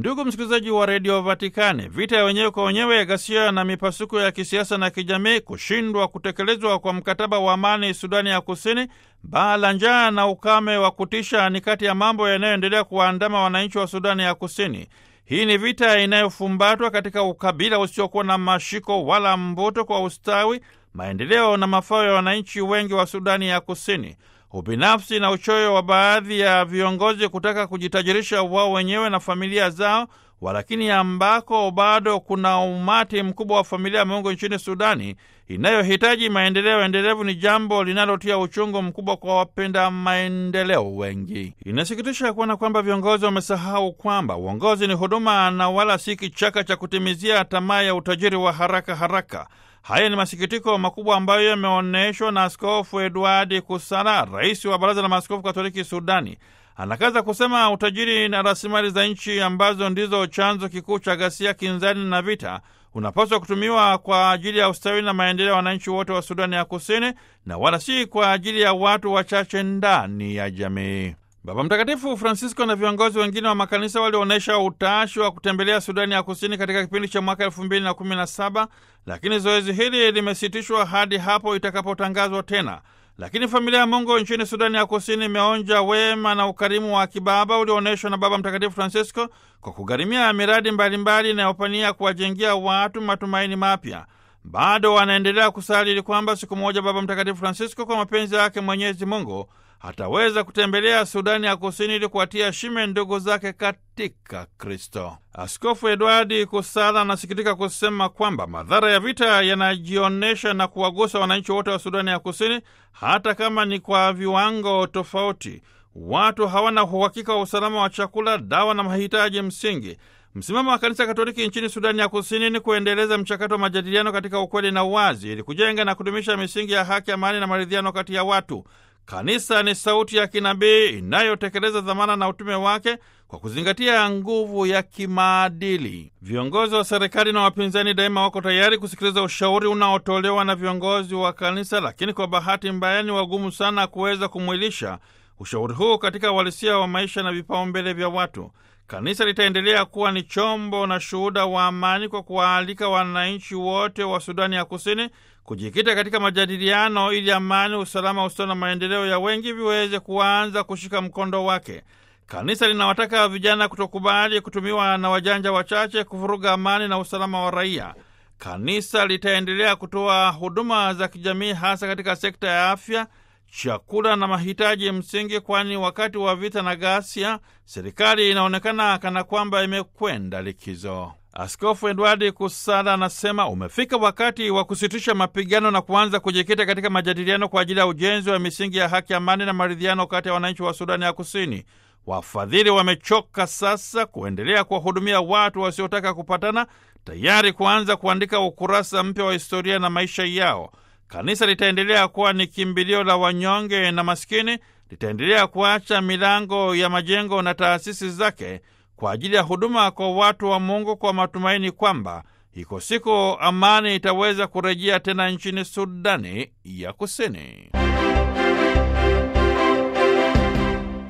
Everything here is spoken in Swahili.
Ndugu msikilizaji wa redio Vatikani, vita ya wenyewe kwa wenyewe, ghasia na mipasuko ya kisiasa na kijamii, kushindwa kutekelezwa kwa mkataba wa amani Sudani ya Kusini, baa la njaa na ukame wa kutisha ni kati ya mambo yanayoendelea kuwaandama wananchi wa Sudani ya Kusini. Hii ni vita inayofumbatwa katika ukabila usiokuwa na mashiko wala mvuto kwa ustawi, maendeleo na mafao ya wananchi wengi wa Sudani ya Kusini. Ubinafsi na uchoyo wa baadhi ya viongozi kutaka kujitajirisha wao wenyewe na familia zao, walakini ambako bado kuna umati mkubwa wa familia ya Mungu nchini Sudani inayohitaji maendeleo endelevu ni jambo linalotia uchungu mkubwa kwa wapenda maendeleo wengi. Inasikitisha kuona kwamba viongozi wamesahau kwamba uongozi ni huduma na wala si kichaka cha kutimizia tamaa ya utajiri wa haraka haraka. Haya ni masikitiko makubwa ambayo yameonyeshwa na Askofu Edward Kusala, rais wa Baraza la Maaskofu Katoliki Sudani. Anakaza kusema utajiri na rasilimali za nchi ambazo ndizo chanzo kikuu cha ghasia, kinzani na vita unapaswa kutumiwa kwa ajili ya ustawi na maendeleo ya wananchi wote wa Sudani ya Kusini na wala si kwa ajili ya watu wachache ndani ya jamii. Baba Mtakatifu Francisco na viongozi wengine wa makanisa walionyesha utashi wa kutembelea Sudani ya Kusini katika kipindi cha mwaka elfu mbili na kumi na saba lakini zoezi hili limesitishwa hadi hapo itakapotangazwa tena. Lakini familia ya Mungu nchini Sudani ya Kusini imeonja wema na ukarimu wa kibaba ulioonyeshwa na Baba Mtakatifu Francisco kwa kugharimia miradi mbalimbali inayopania kuwajengia watu matumaini mapya. Bado wanaendelea kusali ili kwamba siku moja Baba Mtakatifu Francisco kwa mapenzi yake Mwenyezi Mungu ataweza kutembelea Sudani ya Kusini ili kuwatia shime ndugu zake katika Kristo. Askofu Edwardi Kusala anasikitika kusema kwamba madhara ya vita yanajionyesha na kuwagusa wananchi wote wa Sudani ya Kusini, hata kama ni kwa viwango tofauti. Watu hawana uhakika wa usalama wa chakula, dawa na mahitaji msingi. Msimamo wa Kanisa Katoliki nchini Sudani ya Kusini ni kuendeleza mchakato wa majadiliano katika ukweli na uwazi, ili kujenga na kudumisha misingi ya haki, amani na maridhiano kati ya watu. Kanisa ni sauti ya kinabii inayotekeleza dhamana na utume wake kwa kuzingatia nguvu ya kimaadili. Viongozi wa serikali na wapinzani daima wako tayari kusikiliza ushauri unaotolewa na viongozi wa kanisa, lakini kwa bahati mbaya ni wagumu sana kuweza kumwilisha ushauri huu katika uhalisia wa maisha na vipaumbele vya watu. Kanisa litaendelea kuwa ni chombo na shuhuda wa amani kwa kuwaalika wananchi wote wa Sudani ya Kusini kujikita katika majadiliano ili amani, usalama, ustawi na maendeleo ya wengi viweze kuanza kushika mkondo wake. Kanisa linawataka vijana kutokubali kutumiwa na wajanja wachache kuvuruga amani na usalama wa raia. Kanisa litaendelea kutoa huduma za kijamii hasa katika sekta ya afya, chakula na mahitaji msingi, kwani wakati wa vita na ghasia serikali inaonekana kana kwamba imekwenda likizo. Askofu Edwardi Kusala anasema umefika wakati wa kusitisha mapigano na kuanza kujikita katika majadiliano kwa ajili ya ujenzi wa misingi ya haki, amani na maridhiano kati ya wananchi wa Sudani ya Kusini. Wafadhili wamechoka sasa kuendelea kuwahudumia watu wasiotaka kupatana, tayari kuanza kuandika ukurasa mpya wa historia na maisha yao. Kanisa litaendelea kuwa ni kimbilio la wanyonge na maskini, litaendelea kuacha milango ya majengo na taasisi zake kwa ajili ya huduma kwa watu wa Mungu, kwa matumaini kwamba iko siku amani itaweza kurejea tena nchini Sudani ya Kusini.